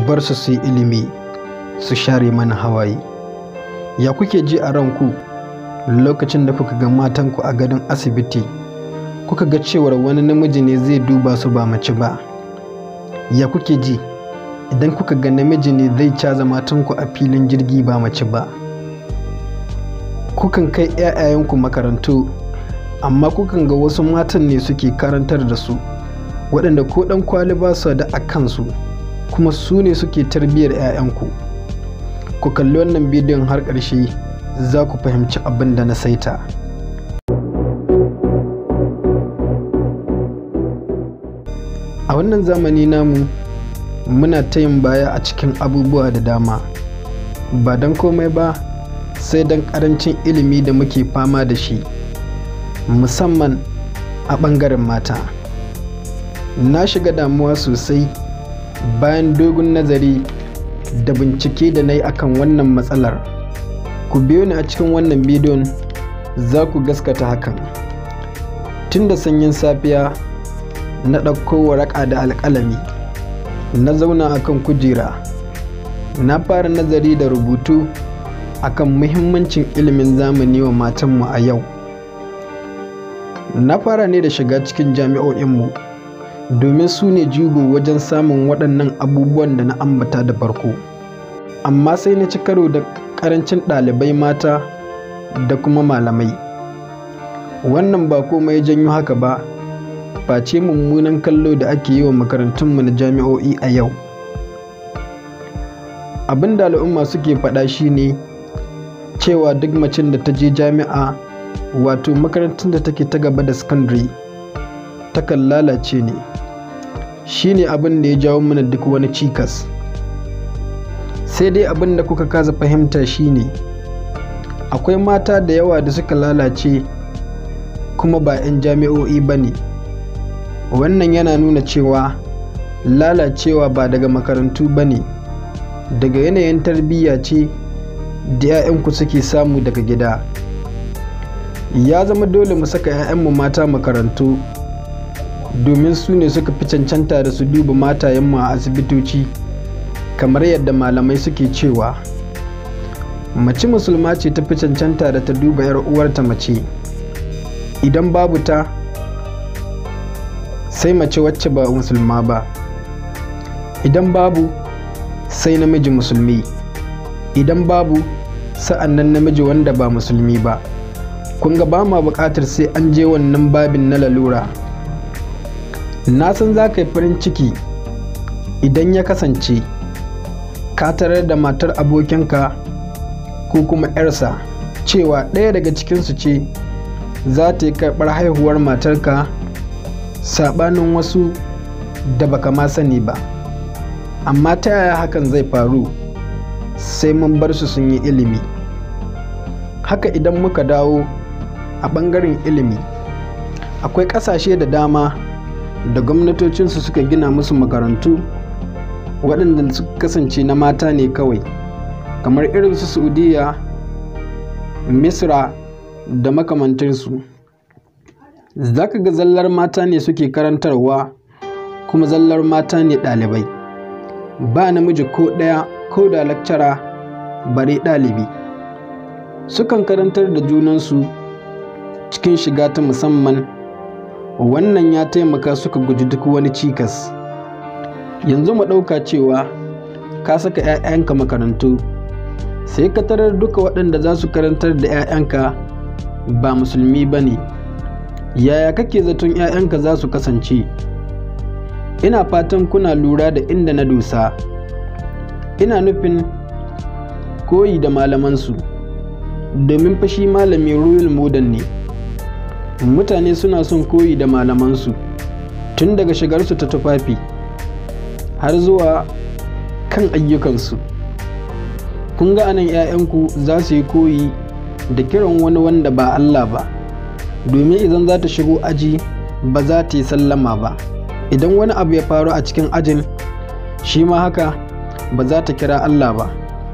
bar su su yi ilimi su share mana hawaye ya kuke ji a ranku lokacin da kuka ga matanku a gadon asibiti kuka ga cewar wani namiji ne zai duba su ba mace ba ya kuke ji idan kuka ga namiji ne zai caza matanku a filin jirgi ba mace ba kukan kai 'ya'yayenku makarantu amma kukan ga wasu matan ne suke karantar da su waɗanda ko ɗan kwali ba su da a kansu kuma su ne suke tarbiyyar 'ya'yanku ku kalli wannan bidiyon har ƙarshe za ku fahimci abin da na saita a wannan zamani namu muna ta yin baya a cikin abubuwa da dama ba don komai ba sai don ƙarancin ilimi da muke fama da shi musamman a ɓangaren mata na shiga damuwa sosai bayan dogon nazari da bincike da na yi akan wannan matsalar ku biyo ni a cikin wannan bidiyon za ku gaskata hakan tun da sanyin safiya na ɗauko waraka da alƙalami na zauna akan kujera na fara nazari da rubutu akan muhimmancin ilimin zamani wa matanmu a yau na fara ne da shiga cikin jami'o'inmu domin su ne jigo wajen samun waɗannan abubuwan da na ambata da farko amma sai na ci karo da ƙarancin ɗalibai mata da kuma malamai wannan ba komai ya janyo haka ba face mummunan kallo da ake yi wa makarantunmu na jami'o'i a yau abin da al'umma suke faɗa shine cewa duk macin da ta je jami'a wato makarantar da take ta gaba da sakandare takan lalace ne shine abin da ya jawo mana duk wani cikas sai dai abin da kuka kaza fahimta shine akwai mata da yawa da suka lalace kuma ba 'yan jami'o'i ba ne wannan yana nuna cewa lalacewa ba daga makarantu ba ne daga yanayin tarbiyya ce da 'ya'yanku suke samu daga gida ya zama dole mu saka 'ya'yanmu mata makarantu domin su ne suka fi cancanta da su duba matayenmu a asibitoci kamar yadda malamai suke cewa mace musulma ce ta fi cancanta da ta duba 'yar uwarta mace idan babu ta sai mace wacce ba musulma ba idan babu sai namiji musulmi idan babu sa'an nan namiji wanda ba musulmi ba kun ga ba ma buƙatar sai an je wannan babin na lalura na san za ka yi farin ciki idan ya kasance ka tarar da matar abokinka ko kuma 'yarsa cewa ɗaya daga cikinsu ce za ta yi karɓar haihuwar matarka saɓanin wasu da baka ma sani ba amma ta yaya hakan zai faru sai mun bar su sun yi ilimi haka idan muka dawo a ɓangaren ilimi akwai ƙasashe da dama da gwamnatocinsu suka gina musu makarantu waɗanda suka kasance na mata ne kawai kamar irin su saudiya misra da makamantarsu za ka ga zallar mata ne suke karantarwa kuma zallar mata ne ɗalibai ba namiji ko ɗaya ko da lakcara bare ɗalibi sukan karantar da junansu cikin shiga ta musamman wannan ya taimaka suka guji duk wani cikas yanzu mu ɗauka cewa ka saka 'ya'yanka makarantu sai ka tarar duka waɗanda za su karantar da 'ya'yanka ba musulmi ba ne yaya kake zaton 'ya'yanka za su kasance ina fatan kuna lura da inda na dosa ina nufin koyi da malamansu domin fashi malami royal modern ne mutane suna son koyi da malamansu tun daga shigarsu ta tufafi har zuwa kan ayyukansu kun ga anan 'ya'yanku za su yi koyi da kiran wani wanda ba Allah ba domin idan za ta shigo aji ba za ta yi sallama ba idan wani abu ya faru a cikin ajin shi ma haka ba za ta kira Allah ba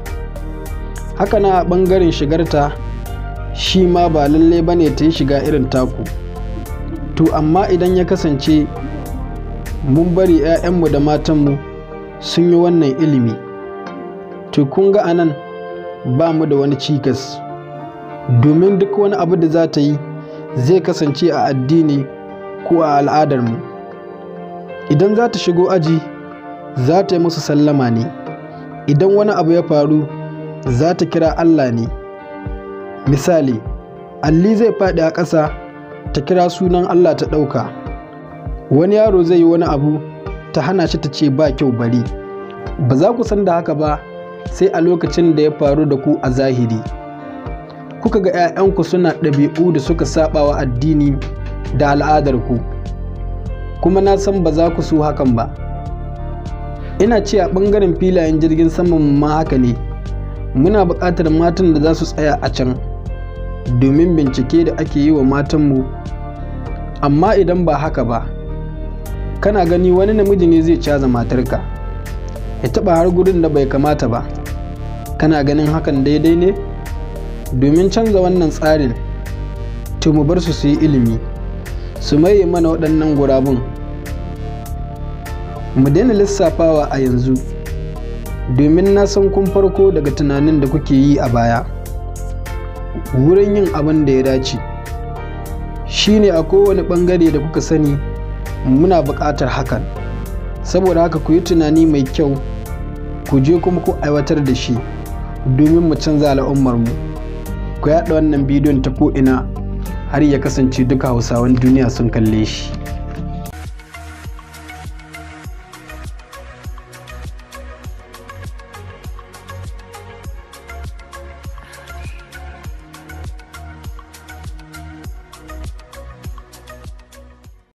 haka na ɓangaren shigarta shi ma ba lalle ba ne ta yi shiga irin taku to amma idan ya kasance mun bari 'ya'yanmu da matanmu sun yi wannan ilimi to kun ga anan ba mu da wani cikas domin duk wani abu da za ta yi zai kasance a addini ko a al'adarmu idan za ta shigo aji za ta yi musu sallama ne idan wani abu ya faru za ta kira Allah ne misali alli zai faɗi a ƙasa ta kira sunan Allah ta ɗauka wani yaro zai yi wani abu ta hana shi ta ce ba kyau bari ba za ku san da haka ba sai a lokacin da ya faru da ku a zahiri kuka ga 'ya'yanku suna ɗabi'u da suka saɓawa addini da al'adarku kuma na san ba za ku so hakan ba ina ce a ɓangaren filayen jirgin saman ma haka ne muna buƙatar matan da za su tsaya a can domin bincike da ake yi wa matanmu amma idan ba haka ba kana gani wani namiji ne zai caza matarka ya taɓa har gudun da bai kamata ba kana ganin hakan daidai ne domin canza wannan tsarin to mu bar su su yi ilimi su maye mana waɗannan gurabun mu daina lissafawa a yanzu domin na san kun farko daga tunanin da kuke yi a baya wurin yin abin da ya dace shine a kowane ɓangare da kuka sani muna buƙatar hakan saboda haka ku yi tunani mai kyau ku je kuma ku aiwatar da shi domin mu canza al'ummarmu ku yaɗa wannan bidiyon ta ko'ina har ya kasance duka hausawan duniya sun kalle shi